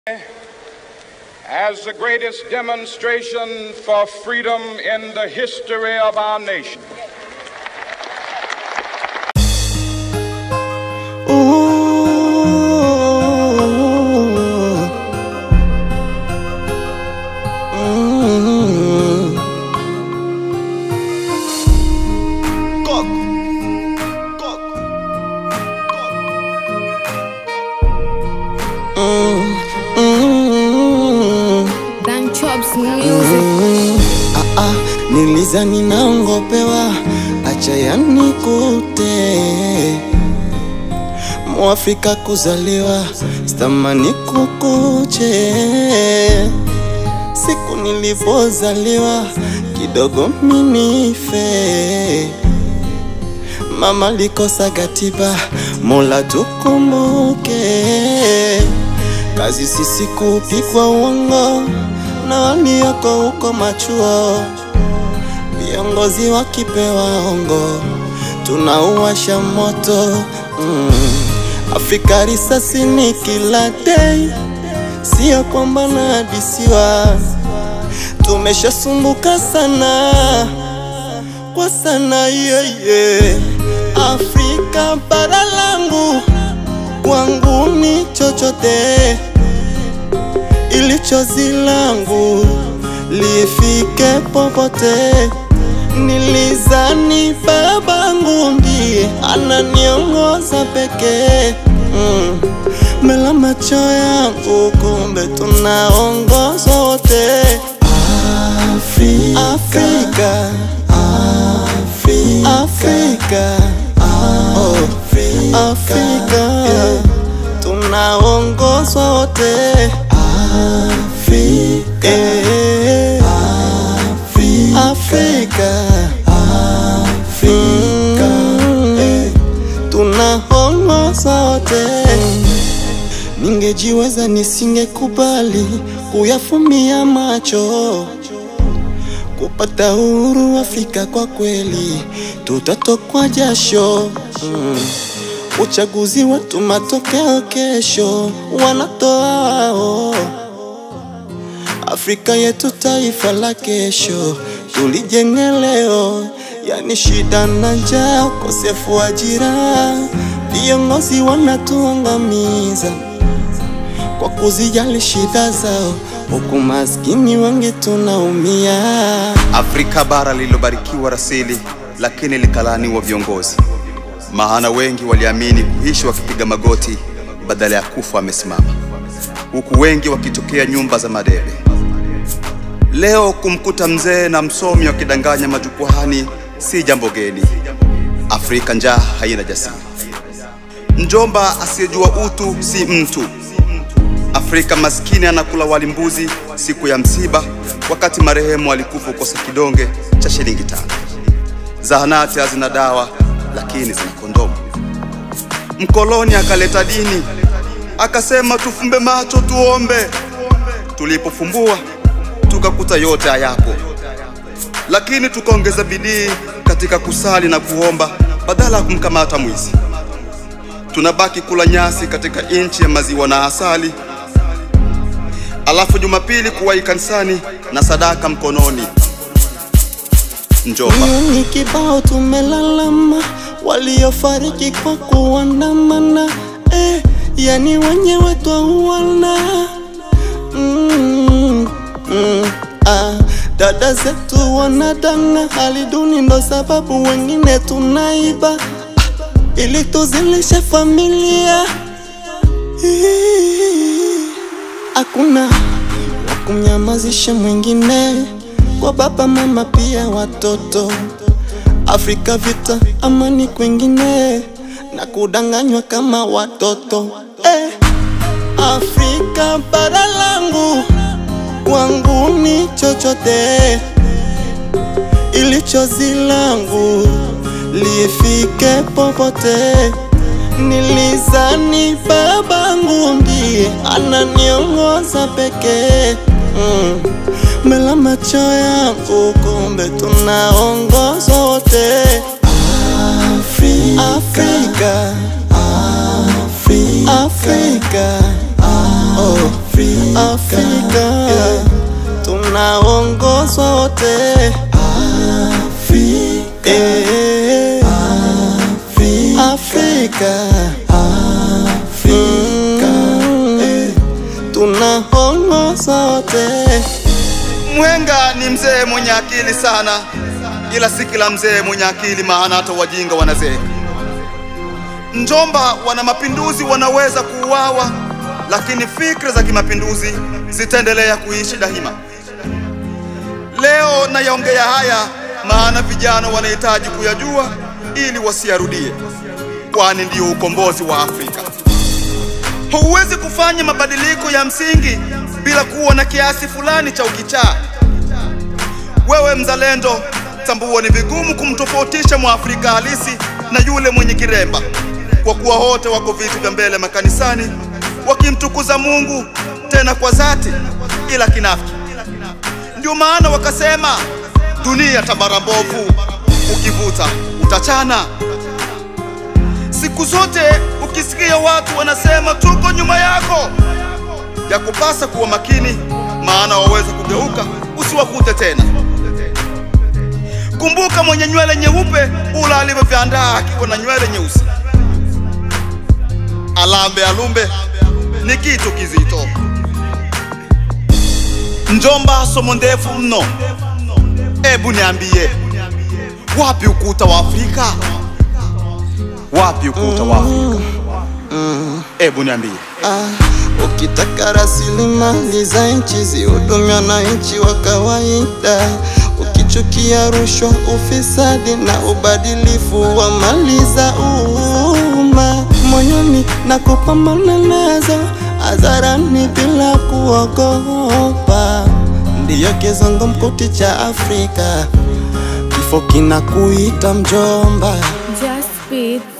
as the greatest demonstration for freedom in the history of our nation. Ooh. Mm. Coco. Coco. Mm. Mm. Dan Chops Music. Mm. Ah, ah, nilizani naongopewa, acha yanikute Mwafrika kuzaliwa, stamani kukuche Siku nilipozaliwa, kidogo minife Mama likosa gatiba, Mola tukumbuke Kazi sisi kupigwa uongo na walioko huko machuo, viongozi wakipewa ongo, tunauwasha moto mm. Afrika risasi ni kila day, sio kwamba nahadisiwa, tumeshasumbuka sana kwa sana yeye yeah, yeah. Afrika bara langu kwangu ni chochote ilichozi langu lifike popote. Nilizani babangu ndiye ananiongoza pekee mm. Mela macho yangu, kumbe tunaongozwa wote. Afrika, Afrika, Afrika, Afrika, oh, Afrika, tunaongozwa wote. Afrika, eh, Afrika, Afrika, eh, tunaongozwa wote. Ningejiweza nisingekubali kuyafumia macho kupata uhuru Afrika kwa kweli tutatokwa jasho mm. Uchaguzi wetu matokeo kesho wanatoa wao. Afrika yetu taifa la kesho tulijenge leo, yani shida na njaa, ukosefu wa ajira, viongozi wanatuangamiza kwa kuzijali shida zao, huku maskini wengi tunaumia. Afrika bara lililobarikiwa rasili, lakini likalaaniwa viongozi. Maana wengi waliamini kuishi wakipiga magoti badala ya kufa wamesimama, huku wengi wakitokea nyumba za madebe. Leo kumkuta mzee na msomi wakidanganya majukwaani si jambo geni. Afrika njaa haina jasiri. Mjomba asiyejua utu si mtu. Afrika maskini anakula wali mbuzi siku ya msiba, wakati marehemu alikufa ukosa kidonge cha shilingi tano. Zahanati hazina dawa, lakini zina kondomu. Mkoloni akaleta dini, akasema tufumbe macho tuombe. Tulipofumbua tukakuta yote hayapo, lakini tukaongeza bidii katika kusali na kuomba badala ya kumkamata mwizi. Tunabaki kula nyasi katika nchi ya maziwa na asali, alafu Jumapili kuwahi kanisani na sadaka mkononi. Njomba. Ni kibao tumelalama, waliofariki kwa kuandamana eh, yani wenyewe twauana mm, mm, ah, dada zetu wanadanga, hali duni ndo sababu wengine tunaiba ah, ili tuzilishe familia Ii, hakuna wa kumnyamazisha mwingine kwa baba mama pia watoto Afrika vita amani kwingine na kudanganywa kama watoto eh. Afrika bara langu kwangu ni chochote ilichozi langu lifike popote. Nilizani babangu ndiye ananiongoza pekee mm. Mela macho yangu, kumbe tunaongozwa wote. Afrika, Afrika, Afrika, Afrika, oh, Afrika. Afrika tunaongozwa wote Afrika, Afrika, Afrika, tunaongozwa wote Mwenga ni mzee mwenye akili sana, ila si kila mzee mwenye akili, maana hata wajinga wanazeeka. Njomba wana mapinduzi wanaweza kuuawa, lakini fikra za kimapinduzi zitaendelea kuishi daima. Leo nayaongea haya maana vijana wanahitaji kuyajua ili wasiyarudie, kwani ndio ukombozi wa Afrika. Huwezi kufanya mabadiliko ya msingi bila kuwa na kiasi fulani cha ukichaa. Wewe mzalendo, tambua ni vigumu kumtofautisha Mwafrika halisi na yule mwenye kiremba, kwa kuwa wote wako viti vya mbele makanisani wakimtukuza Mungu, tena kwa dhati, ila kinafiki. Ndio maana wakasema dunia tambara mbovu, ukivuta utachana. Siku zote ukisikia watu wanasema tuko nyuma yako, ya kupasa kuwa makini, maana waweza kugeuka usiwakute tena. Kumbuka, mwenye nywele nyeupe ula alivyoviandaa akiwa na nywele nyeusi. Alambe alumbe ni kitu kizito. Njomba somo ndefu mno. Ebu niambie, wapi ukuta wa Afrika? Wapi ukuta wa Afrika? Ebu niambie. Ah, ukitaka rasilimali za nchi zihudumia wananchi wa kawaida, ukichukia rushwa, ufisadi na ubadilifu wa mali za umma moyoni na kupambana nazo hadharani bila kuogopa, ndiyo kizungumkuti cha Afrika, kifo kinakuita mjomba. Just Beat